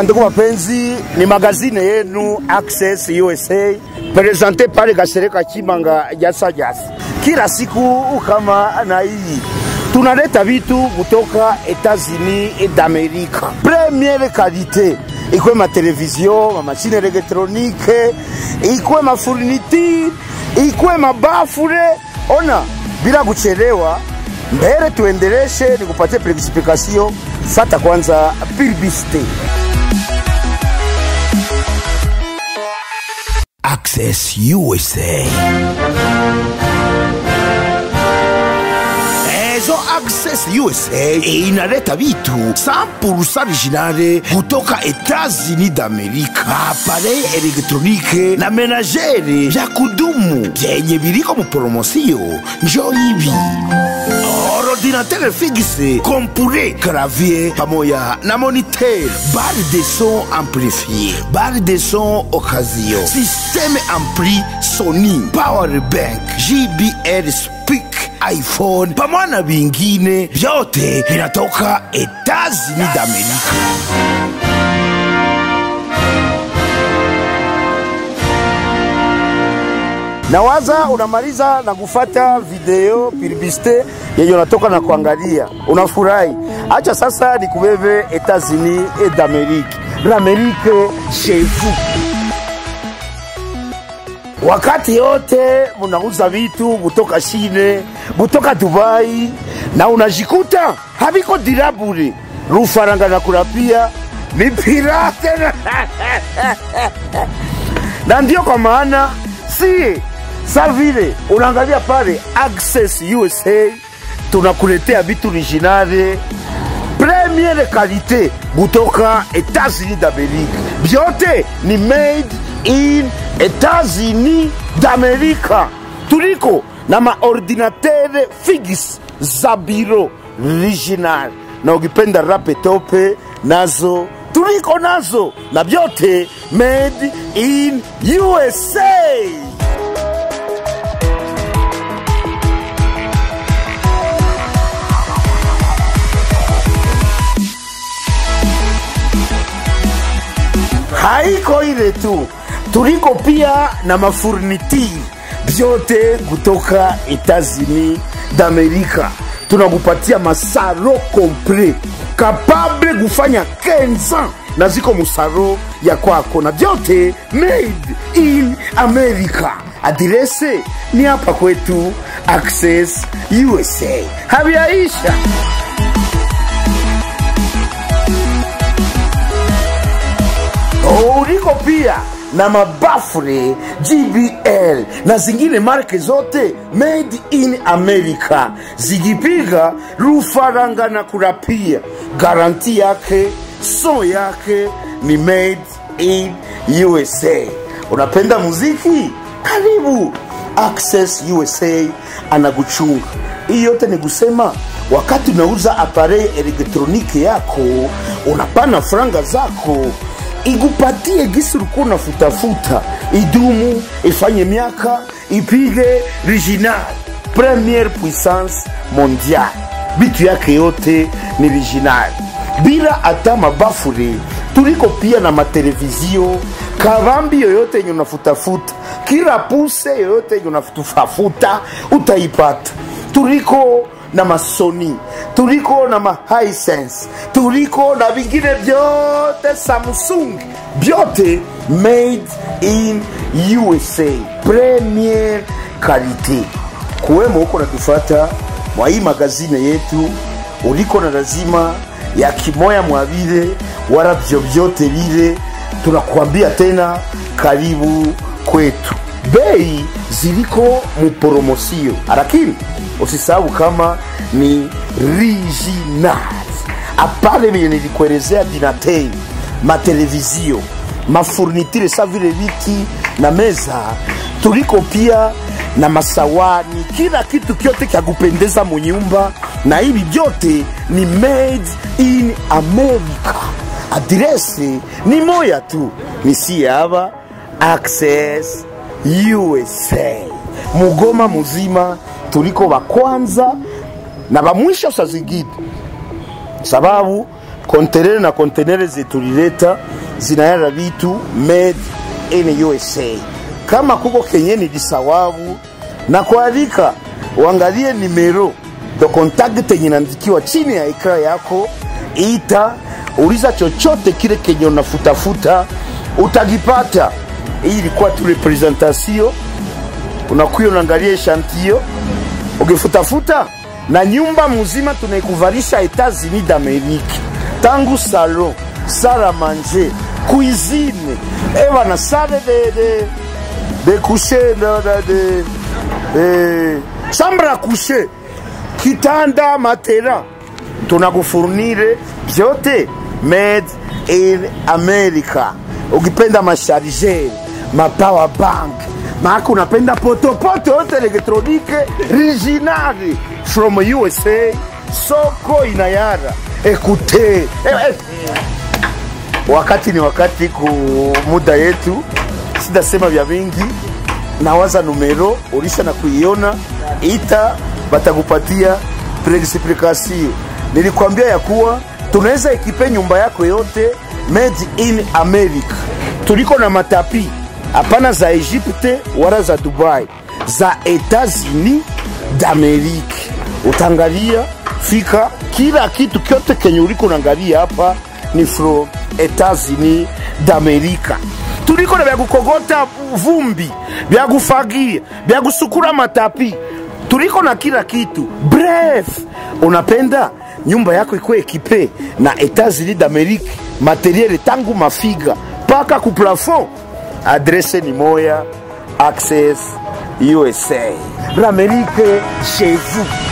Bandugu wapenzi, ni magazine yenu Access USA presente pale Gasereka Chimanga Jasa Jasa. Kila siku kama na hii tunaleta vitu kutoka Etats-Unis d'Amerika, premiere kalite, ikwe ma television, ma machine elektronike, ikwe ma furniture, ikwe mabafure. Ona, bila kuchelewa, mbele tuendeleshe, nikupatie plexiplikasio. Fata kwanza publicite. Access USA. Ezo Access USA inaleta vitu 100% originale kutoka Etats-Unis d'Amerika, aparei elektronike na menagere vya kudumu vyenye viliko mupromosio. Njo hivi ordinateur fixe, compure, clavier pamoja na moniteur, barre de son amplifié, barre de son occasion, système ampli Sony, power bank, JBL speak iphone pamoja na vingine vyote vinatoka Etats-Unis d'Amerika. Nawaza unamaliza na kufata video publicite yenye unatoka na kuangalia, unafurahi. Acha sasa nikubebe Etats-Unis d'Amerique, l'Amerique chez vous. Wakati yote munauza vitu kutoka Chine, kutoka Dubai na unajikuta haviko dirabure, rufaranga na kulapia ni pirate na ndio kwa maana si sa vile unaangalia pale Access USA tunakuletea vitu originale premiere kalite kutoka Etats-Unis d'Amerika, vyote ni made in Etats-Unis d'Amerika. Tuliko na maordinatere fix za biro original, na ukipenda laptope nazo tuliko nazo, na vyote made in USA. haiko ile tu, tuliko pia na mafurnitiri vyote kutoka Etats-Unis d'Amerika. Tunakupatia masaro kompre kapable kufanya kenza na ziko musaro ya kwako, na vyote made in America. Adirese ni hapa kwetu Access USA, haviaisha. uliko pia na mabafure GBL na zingine marke zote made in America, zikipiga rufaranga na kurapia, garanti yake so yake ni made in USA. Unapenda muziki? Karibu Access USA anakuchunga. Hii yote ni kusema wakati unauza aparei elektroniki yako, unapana franga zako igupatie gisi ulikuwa unafutafuta, idumu, ifanye miaka, ipige original, premiere puissance mondial. Vitu yake yote ni original, bila hata mabafure. Tuliko pia na matelevizio kavambi yoyote yenye unafutafuta, kila puse yoyote yenye unafutafuta utaipata. Tuliko na masoni tuliko na mahisense tuliko na vingine vyote samsung vyote made in usa premier kalite kuwemo huko natufata mwa hii magazine yetu uliko na lazima ya kimoya mwavile wala vyovyote vile tunakuambia tena karibu kwetu bei ziliko muporomosio lakini usisahau kama ni original apale vile nilikuelezea dinatei matelevizio mafurnitire sa vile viti na meza tuliko pia na masawani kila kitu kyote kya kupendeza munyumba na hivi vyote ni made in america adirese ni moya tu nisiye hapa access usa mugoma muzima tuliko wa kwanza na wa mwisho saa zingine sababu kontenere na kontenere zetulileta zinayara vitu made in USA. Kama kuko kenye ni disawabu na kualika uangalie nimero do contact yenye inaandikiwa chini ya ekra yako, ita uliza chochote kile kenye unafutafuta utagipata. Hii ilikuwa tu representation, unakuya unaangalia eshantio ukifutafuta na nyumba mzima tunaikuvalisha Etats-Unis d'Amerique, tangu salon, sala manger, cuisine, ewa na sale de, de, de coucher de, de, de, de, chambre à coucher, kitanda, matera, tunakufurnire vyote made in America. Ukipenda mashargeur, mapower bank, maana unapenda potopoto yote elektronike original from USA, soko inayara. Ekute eh, eh. Wakati ni wakati ku muda yetu, sidasema vya vingi, nawaza numero ulisha na kuiona, ita batakupatia preexplication. Nilikwambia ya kuwa tunaweza ekipe nyumba yako yote made in America. Tuliko na matapi hapana za Egypte wala za Dubai, za Etats-Unis d'Amerique. Utangalia fika kila kitu kyote kenye uliko naangalia hapa ni from Etats-Unis d'America. Tuliko na vya kukogota vumbi, vya kufagia, vya kusukura matapi, tuliko na kila kitu. Bref, unapenda nyumba yako ikuwe ekipe na Etats-Unis d'Amerique, materiele tangu mafiga mpaka ku plafond. Adrese ni moya, Access USA. L'Amérique chez vous.